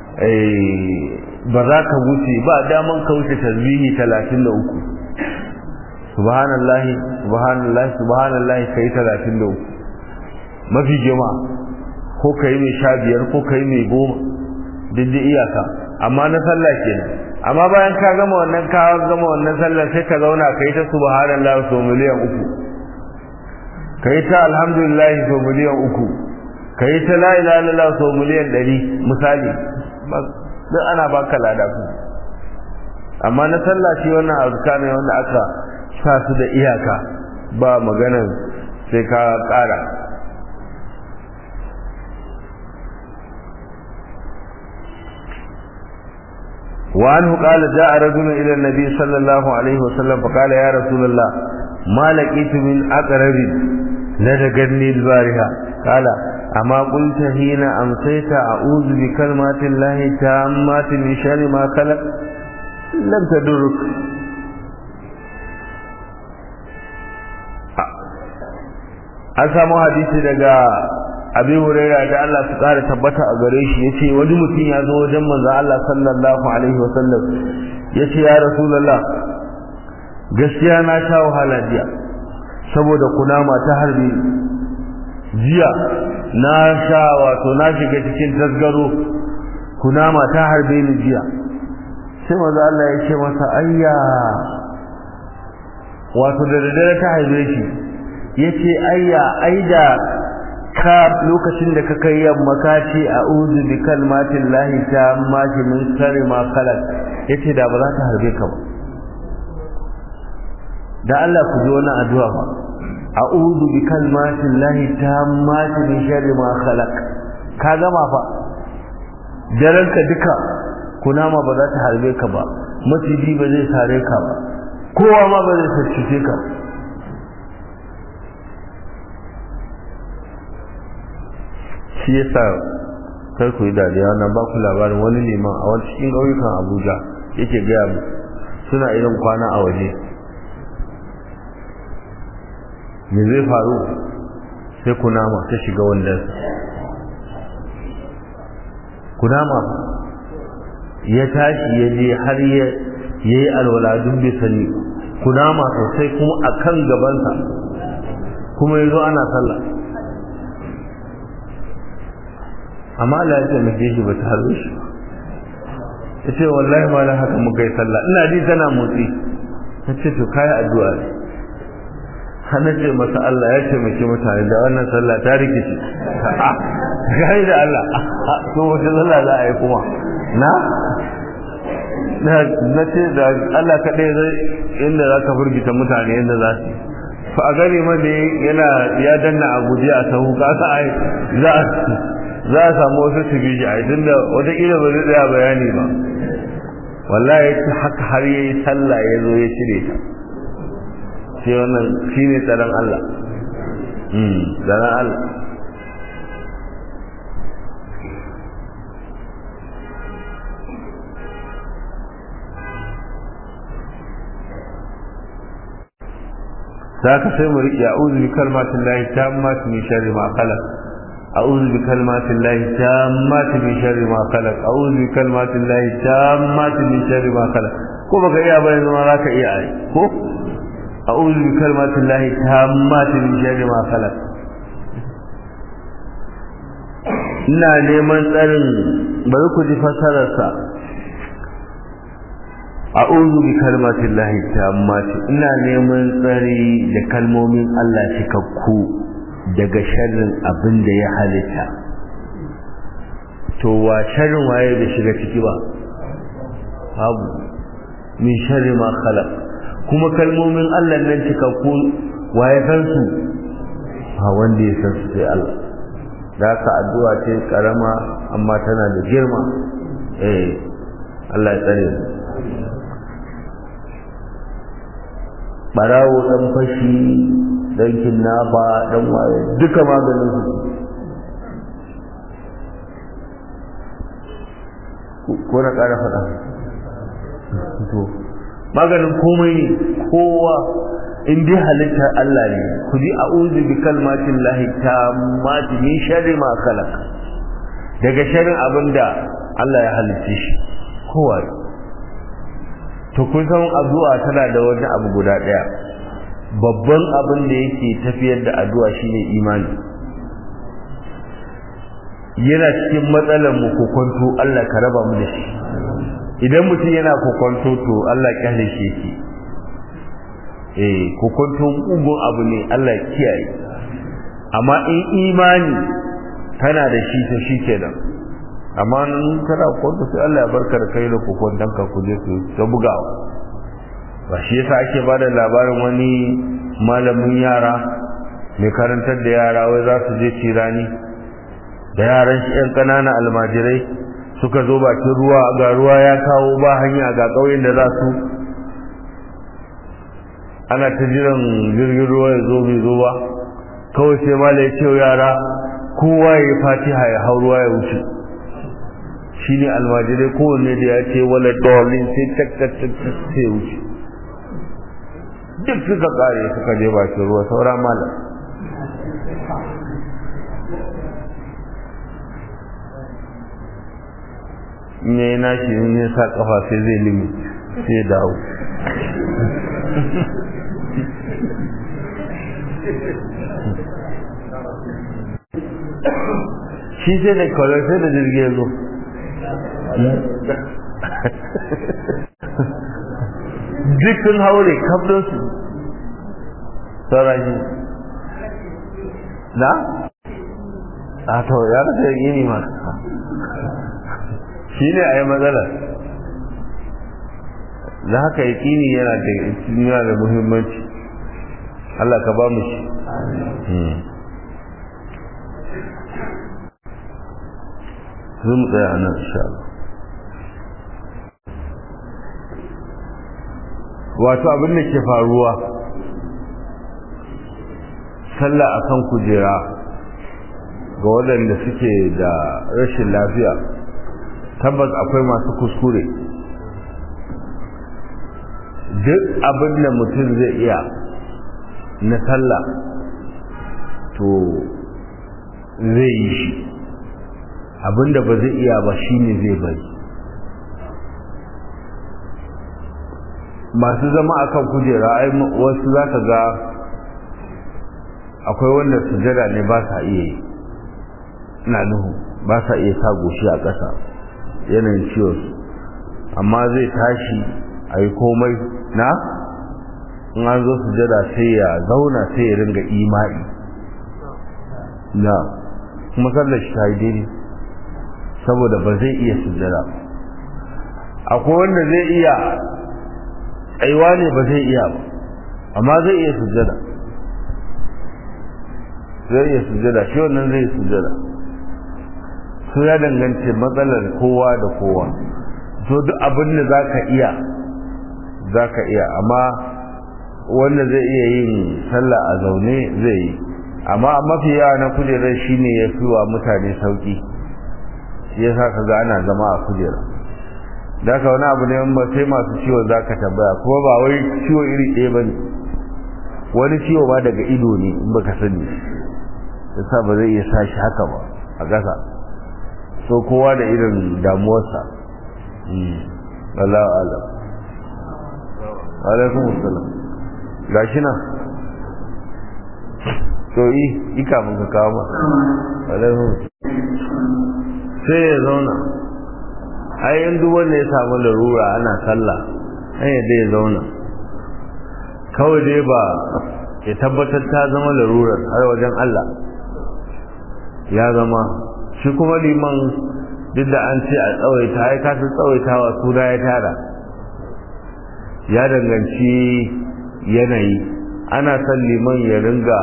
ba za ka wuce ba daman ka wuce tasbihi 33 subhanallahi subhanallahi subhanallahi kai 33 mafi jama'a ko kai mai sha biyar ko kai mai goma duk da iyaka amma na sallah kenan amma bayan ka gama wannan ka gama wannan sallah sai ka zauna kai ta subhanallahi so miliyan uku kai ta alhamdulillah so miliyan uku ka yi ta la'ila lalala sau miliyan ɗari misali duk ana baka lada ku amma na sallah shi wannan azka ne wanda aka sa su da iyaka ba maganar sai ka ƙara وعنه قال جاء رجل إلى النبي صلى الله عليه وسلم فقال يا رسول الله ما لقيت من أقرب لدقني البارحة قال أما قلت حين أمسيت أعوذ بكلمات الله تامات من شر ما خلق لم تدرك an samu hadisi daga abi huraira da Allah su kare tabbata a gare shi yace wani mutum ya zo wajen manzo Allah sallallahu alaihi wasallam yace ya rasulullah gaskiya na sha wahala jiya saboda kunama ta harbi jiya na sha wato na shiga cikin tasgaro kunama ta harbe ni jiya sai manzo Allah ya ce masa ayya wato da daddare ta harbe shi yace ayya aida ka lokacin da ka kai yamma ka ce a'udhu bi kalmatin lahi tamma min sharri ma khalaq yace da ba za ta harbe ka ba da Allah ku ji wannan addu'a ba a'udhu bi kalmatin lahi tamma min sharri ma khalaq ka gama fa daren ka duka kunama ba za ta harbe ka ba maciji ba zai sare ka ba kowa ma ba zai sarkice ka ba shi yasa kar ku yi dariya nan ba ku labarin wani liman a wani cikin ƙauyukan abuja yake gaya mu suna irin kwana a waje me zai faru sai kunama ta shiga wanda kunama ya tashi ya je har ya yi alwaladun bai sani kunama sosai kuma a kan gabansa kuma ya zo ana sallah amma Allah ya taimake shi ba ta harbe shi ta ce wallahi ma na haka muka yi sallah ina ji tana motsi ta ce to kayi addu'a ne hana ce masa Allah ya taimake mutane da wannan sallah ta rikici gani da Allah to wata sallah za a yi kuma na na ce da Allah kaɗai zai inda za ka firgita mutane yadda za su fa a gani ma da yana ya danna a guji a sahu ka sa ai za a za a samu wasu su biji a tun da wataƙila ba zai tsaya bayani ba wallahi ya ci haka har ya yi sallah ya zo ya cire ta sai wannan shi ne tsaron Allah tsaron Allah za ka sai mu riƙe a uzu bi kalmatin lahi ta matu min sharri ma khalaq أعوذ بكلمات الله تامات من شر ما خلق أعوذ بكلمات الله تامات من شر ما خلق ko baka iya ba yanzu ma za ka iya ai ko a'udhu bi kalimati llahi tammati min sharri ma khalaq ina neman tsarin bari ku ji fasarar sa a'udhu bi kalimati llahi tammati ina neman tsari da kalmomin Allah cikakku daga sharrin abin da ya halitta to wa sharrin waye bai shiga ciki ba babu min sharri ma khalaq kuma kalmomin Allah nan cikakku waye san su ba wanda ya san su sai Allah da haka addu'a ce karama amma tana da girma eh Allah ya tsare mu barawo dan fashi dan kinnaba dan waye duka maganin su ko na ƙara faɗa to maganin komai ne kowa in dai halittar Allah ne ku ji a'udhu bi kalmatin lahi tammati min sharri ma khalaq daga sharrin abinda Allah ya halicce shi kowa to kun san addu'a tana da wani abu guda daya babban abin da yake tafiyar da addu'a shine imani yana cikin matsalar mu kokonto Allah ka raba mu da shi idan mutum yana kokonto to Allah kyale shi yake eh kokonto ugun abu ne Allah kiyaye amma in imani kana da shi to shikenan amma in kana kokonto sai Allah ya barka da kai da kokonton ka kuje su ta bugawa ba shi yasa ake bada labarin wani malamin yara mai karantar da yara wai za su je cirani da yaran shi yan ƙananan almajirai suka zo bakin ruwa ga ruwa ya kawo ba hanya ga ƙauyen da za su ana ta jiran jirgin ruwa ya zo bai zo ba kawai sai mala ya ce yara kowa ya yi fatiha ya hau ruwa ya wuce shi ne almajirai kowanne da ya ce wala dolin sai takkatakka sai wuce duk suka kare suka je bakin ruwa saura mala ne na shi in ya sa kafa sai zai limi sai ya dawo shi sai da kwallon sai da jirgi ya zo duk sun haure kafdonsu saurashi na? a to ya rasa yi ne ma shi ne a yi matsalar da haka yaƙini yana da yana da muhimmanci Allah ka ba mu shi zai mu tsaya a nan insha Allah wato abin da ke faruwa sallah akan kujera ga waɗanda suke da rashin lafiya tabbas akwai masu kuskure duk abin da mutum zai iya na sallah to zai yi shi abin da ba zai iya ba shi ne zai bari masu zama akan kujera ai wasu za ka ga akwai wanda sujada ne ba sa iya yi ina nuhu ba sa iya sa goshi a ƙasa yanayin ciwon amma zai tashi a yi komai na in an zo sujada sai ya zauna sai ya ringa imai na kuma sallar shi ta yi daidai saboda ba zai iya sujada akwai wanda zai iya tsayuwa ne ba zai iya ba amma zai iya sujada zai iya sujada shi wannan zai sujada su ya dangance matsalar kowa da kowa so duk abin da za ka iya za ka iya amma wanda zai iya yin sallah a zaune zai yi amma mafi yawa na kujerar shine ya fi wa mutane sauki shi ya sa ka ga ana zama a kujera da ka wani abu ne ba sai masu ciwo za ka tambaya kuma ba wai ciwo iri ɗaya ba ne wani ciwo ma daga ido ne in baka sani yasa ba zai iya sashi haka ba a ƙasa so kowa da irin damuwarsa Allah alam alaikum assalam gashi nan to yi yi kafin ka kawo ma alaikum sai ya zauna ai in duk wanda ya samu larura ana sallah an yadda ya zauna kawai dai ba ya tabbatar ta zama larurar har wajen Allah ya zama shi kuma liman duk da an ce a tsawaita ya kasu tsawaitawa suna ya tara ya danganci yanayi ana son liman ya ringa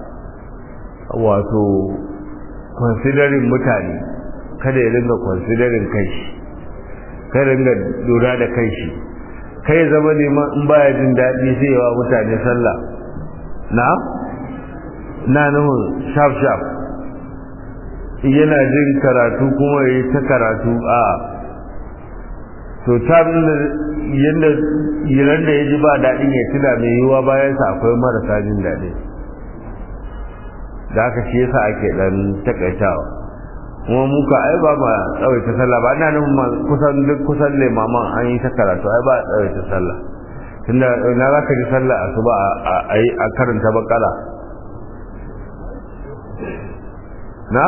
wato considering mutane kada ya ringa considering kai shi kada ringa lura da kai shi kai zama neman in baya jin daɗi sai yawa mutane sallah na na nufin shaf shaf yana jin karatu kuma ya yi ta karatu a to ta yadda yiran da ya ji ba daɗin ya tuna mai yiwuwa bayansa akwai marasa jin daɗi da haka shi yasa ake ɗan takaitawa kuma muka ai ba ma tsawaita sallah ba ina nufin kusan duk kusan limaman an yi ta karatu ai ba a tsawaita sallah tunda na za ka ji sallah a su ba a karanta bakala na?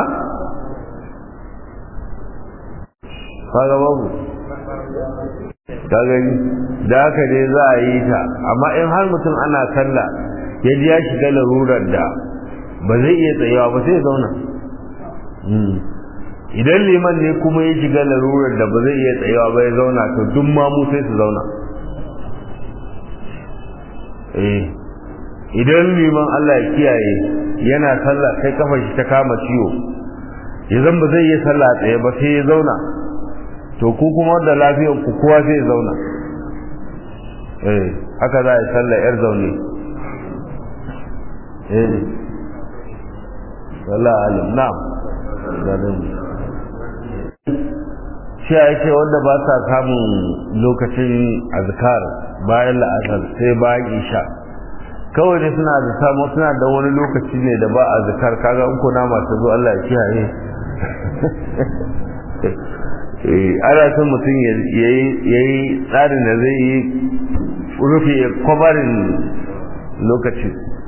kaga babu ka gani da haka dai za a yi ta amma in har mutum ana sallah ya ji ya shiga larurar da ba zai iya tsayawa ba sai ya zauna idan liman ne kuma ya shiga larurar da ba zai iya tsayawa ba ya zauna to duk mamu sai su zauna eh idan liman Allah ya kiyaye yana sallah sai kafa shi ta kama ciwo ya zan ba zai yi sallah tsaye ba sai ya zauna to ku kuma da lafiyar ku kowa zai zauna eh haka za a yi sallar yar zaune eh wallah alim na'am zalim shi ya ce wanda ba sa samun lokacin azkar bayan la'asar sai bayan isha kawai ne suna da samu suna da wani lokaci ne da ba azkar kaga in kuna masu zo Allah ya kiyaye ana son mutum ya yi tsarin da zai yi rufe kwabarin lokaci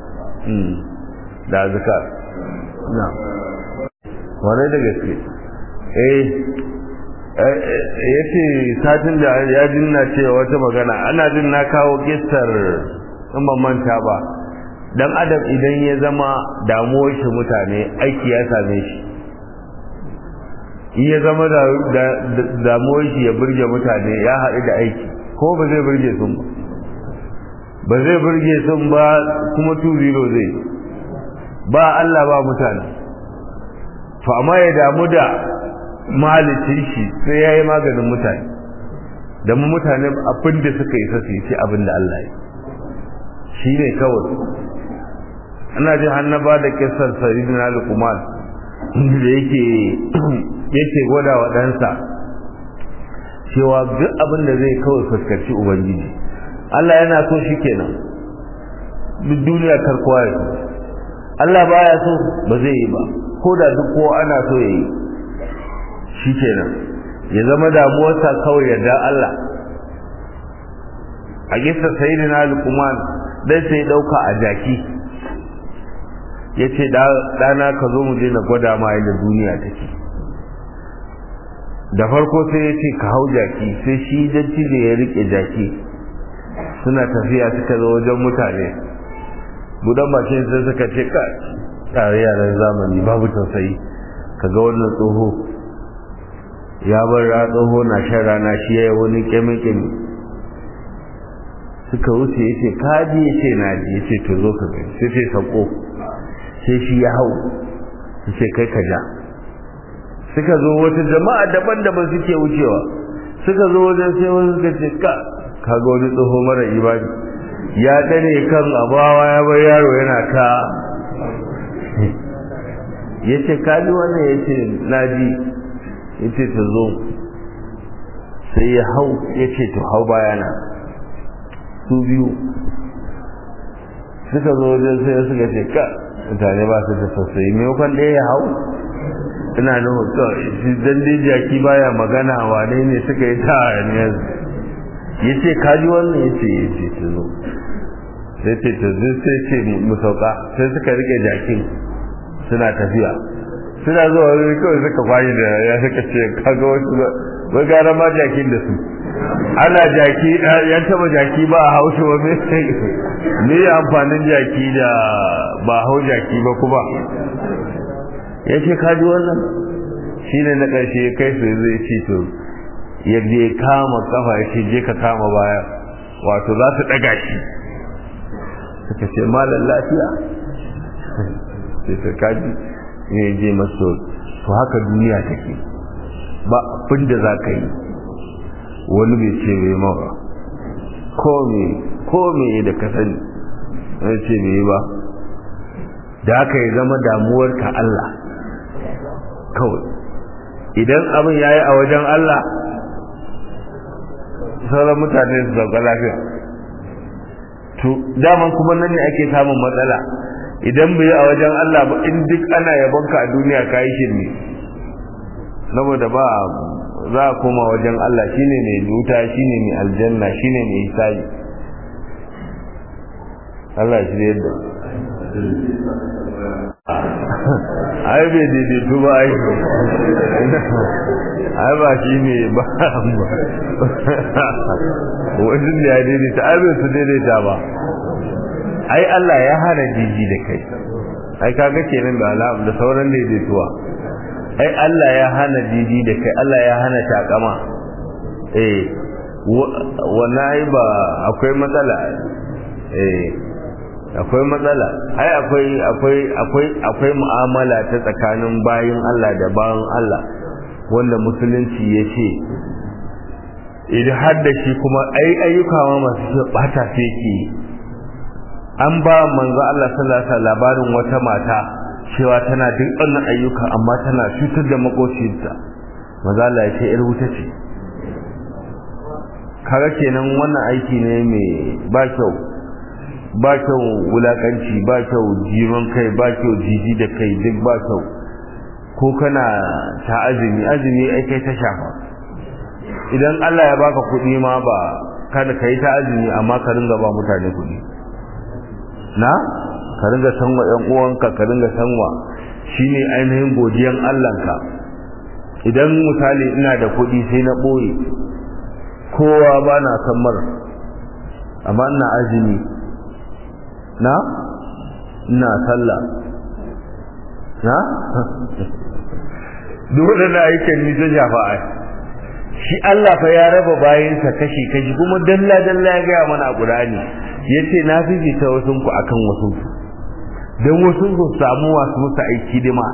da azkar na wane da gaske eh ya ce satin da ya jinna cewa wata magana ana jin na kawo kistar in ban manta ba dan adam idan ya zama damuwar shi mutane aiki ya same shi in ya zama damuwar shi ya burge mutane ya haɗu da aiki ko ba zai burge sun ba ba zai burge sun ba kuma 2-0 zai ba Allah ba mutane to amma ya damu da mahalicin shi sai ya yi maganin mutane da mu mutane abin da suka isa su yi abin da Allah ya shi ne kawai ana jin hannaba da kisar saridina lukuman da yake yake gwada wa ɗansa cewa duk abin da zai kawai fuskanci ubangiji Allah yana so shi kenan duk duniya karkuwa ya so Allah baya so ba zai yi ba ko da duk ko ana so ya yi shi kenan ya zama damuwarsa kawai yadda Allah a gisa sayidina lukuman dai sai dauka a jaki ya ce ɗana ka zo mu je na gwada ma yadda duniya take da farko sai ya ce ka hau jaki sai shi danci da ya rike jaki suna tafiya suka zo wajen mutane budan bakin sai suka ce ka tare yaran zamani babu tausayi ka ga wannan tsoho ya bar ra tsoho na shan rana shi ya yi wani kyamikyami suka wuce ya ce kaji ya ce na ji ya ce to zo ka gani sai sai sako sai shi ya hau ya ce kai ka ja suka zo wata jama'a daban-daban suke wucewa suka zo wajen sai wani suka ce ka kaga wani tsoho mara imani ya dane kan abawa ya bar yaro yana ta ya ce kaji wannan ya ce na ji ya ce ta zo sai ya hau ya ce to hau bayana su biyu suka zo wajen sai suka ce ka mutane ba su da sosai maimakon ɗaya ya hau ina da hoto shi dan dai jaki baya magana wane ne suka yi ta ne ya ce kaji wannan ya ce ya ce ta zo sai ce ta zo sai ce mu sauka sai suka rike jakin suna tafiya suna zuwa wani kawai suka fayi da ya suka ce kaga wasu wai gara ma jakin da su ana jaki ya taba jaki ba a haushi ba me ya amfanin jaki da ba hau jaki ba kuma ya ce kaji wannan shi ne na ƙarshe ya kai su zai ce to yadda ya kama kafa ya ce je ka kama baya wato za su ɗaga shi suka ce malar lafiya sai ta kaji ya je masu to haka duniya take ba abin da za ka yi wani bai ce bai mawa ko me da ka sani wani ce bai ba da haka ya zama damuwar ka Allah kawai idan abin ya yi a wajen Allah sauran mutane su zauka lafiya to daman kuma nan ne ake samun matsala idan bai a wajen Allah ba in duk ana yabonka a duniya ka yi shirme saboda ba za a koma wajen Allah shine mai duta shine mai aljanna shine mai hisabi Allah shi da yadda ai bai daidaitu ba ai ai ba shi ne ba wajen da ya daidaita ai bai su daidaita ba ai Allah ya hana jiji da kai ai kaga kenan da ala da sauran daidaituwa ai Allah ya hana jiji da kai Allah ya hana takama eh wannan ai ba akwai matsala eh akwai matsala ai akwai akwai akwai akwai mu'amala ta tsakanin bayin Allah da bayin Allah wanda musulunci ya ce idan har da shi kuma ai ayyuka ma masu bata sai ke an ba manzo Allah sallallahu alaihi wasallam labarin wata mata cewa tana duk wannan ayyuka amma tana cutar da makocinta manzo Allah ya ce ir wuta ce kaga kenan wannan aiki ne mai ba kyau ba kyau wulakanci ba kyau jiron kai ba kyau jiji da kai duk ba kyau ko kana ta azumi azumi ai kai ta shafa idan Allah ya baka kuɗi ma ba kada kai ta azumi amma ka ringa ba mutane kuɗi na ka ringa sanwa ƴan uwanka ka ringa sanwa shine ainihin godiyan Allahnka idan misali ina da kuɗi sai na ɓoye kowa ba na san mara amma ina azumi na ina sallah na duk waɗanda aikin ni ta shafa ai shi Allah fa ya raba bayansa kashi kashi kuma dalla dalla ya gaya mana a Qur'ani yace na fifita wasun ku akan wasun ku dan wasun ku samu wasu musu aiki dima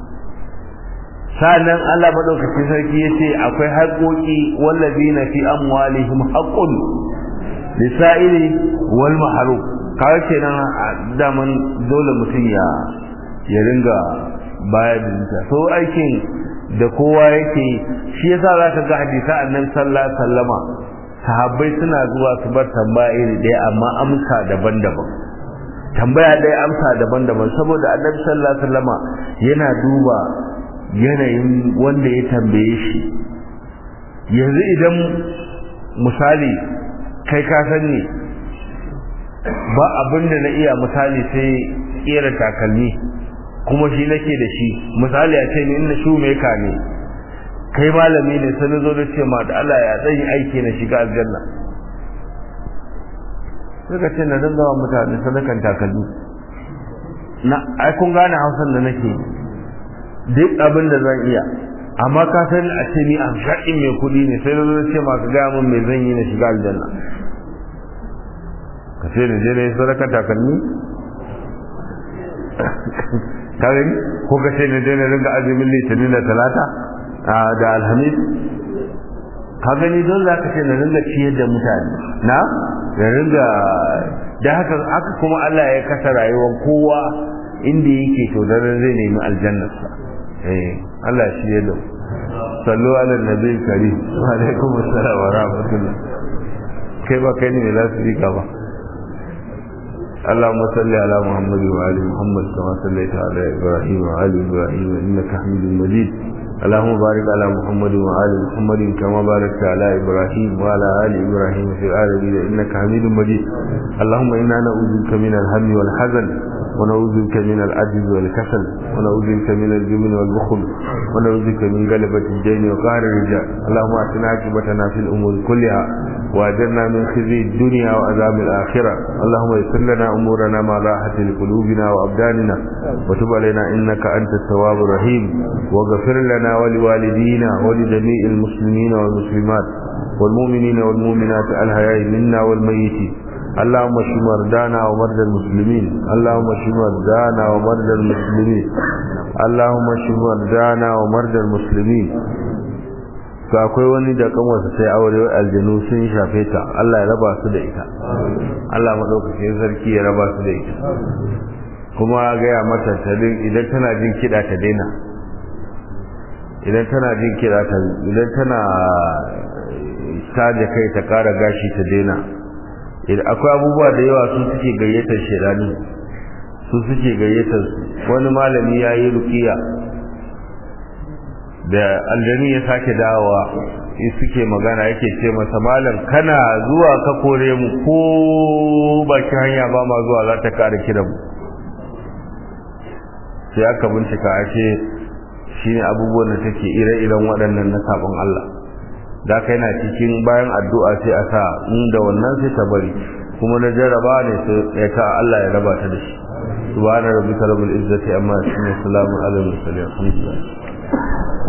sanan Allah madaukakin sarki yace akwai haƙoƙi wallazina fi amwalihim haqqun lisa'ili wal mahrum kawai kenan daman dole mutum ya ya ringa bayar da so aikin da kowa yake shi yasa za ka ga hadisa annabi sallallahu alaihi wasallama sahabbai suna zuwa su bar tambaya iri ɗaya amma amsa daban-daban tambaya ɗaya amsa daban-daban saboda annabi sallallahu alaihi wasallama yana duba yanayin wanda ya tambaye shi yanzu idan misali kai ka sani ba abin da na iya misali sai kera takalmi kuma shi nake da shi misali a ce ni ina shumeka ne kai malami ne sai zo da ce ma da Allah ya zan yi aiki na shiga aljanna suka ce na zan zama mutane sadakan takalmi na ai kun gane hausan da nake duk abin da zan iya amma ka san a ce ni an shaɗin mai kuɗi ne sai zo da ce ma ka gaya min me zan yi na shiga aljanna ka ce da je da yi sadakan takalmi ka gani ko ka ce na je na ringa azumin litinin da talata da alhamis ka gani don za ka ce na ringa ciyar da mutane na da ringa da haka haka kuma Allah ya kasa rayuwar kowa inda yake to da zai nemi aljannarsa eh Allah shi ya da sallu ala nabi karim wa alaikum assalam wa rahmatullah kai ba kai ne za su rika ba اللهم صل على محمد وآل محمد كما صليت على إبراهيم وآل إبراهيم إنك حميد مجيد اللهم بارك على محمد وآل محمد كما باركت على إبراهيم وعلى آل إبراهيم في العالمين إنك حميد مجيد اللهم إنا نعوذ بك من الهم والحزن ونعوذ بك من العجز والكسل ونعوذ بك من الجبن والبخل ونعوذ بك من غلبة الدين وقهر الرجال اللهم أتنا عاقبتنا في الأمور كلها وأجرنا من خزي الدنيا وعذاب الآخرة اللهم يسر لنا أمورنا مع راحة لقلوبنا وأبداننا وتب علينا إنك أنت التواب الرحيم واغفر لنا ولوالدينا ولجميع المسلمين والمسلمات والمؤمنين والمؤمنات الحياء منا والميتين اللهم اشف مرضانا ومرضى المسلمين اللهم اشف مرضانا ومرضى المسلمين اللهم اشف مرضانا ومرضى المسلمين to akwai wani da kanwarsa sai aure aljanu sun shafe ta Allah ya raba su da ita Allah madaukakin sarki ya raba su da ita kuma gaya mata ta idan tana jin kiɗa ta daina idan tana jin kiɗa ta idan tana taje kai ta ƙara gashi ta daina akwai abubuwa da yawa su suke gayyatar shedani su suke gayyatar wani malami ya yi rukiya da aljani ya sake dawowa suke magana yake ce masa malam kana zuwa ka kore mu ko baki hanya ba ma zuwa za ta kare kiran mu sai aka bincika ake shine abubuwan da take ire-iren waɗannan na sabon Allah da ka yana cikin bayan addu'a sai a sa in da wannan sai ta bari kuma na jaraba ne sai ya ta Allah ya raba ta da shi subhana rabbika rabbil izzati amma yasifun salamun alal mursalin alhamdulillah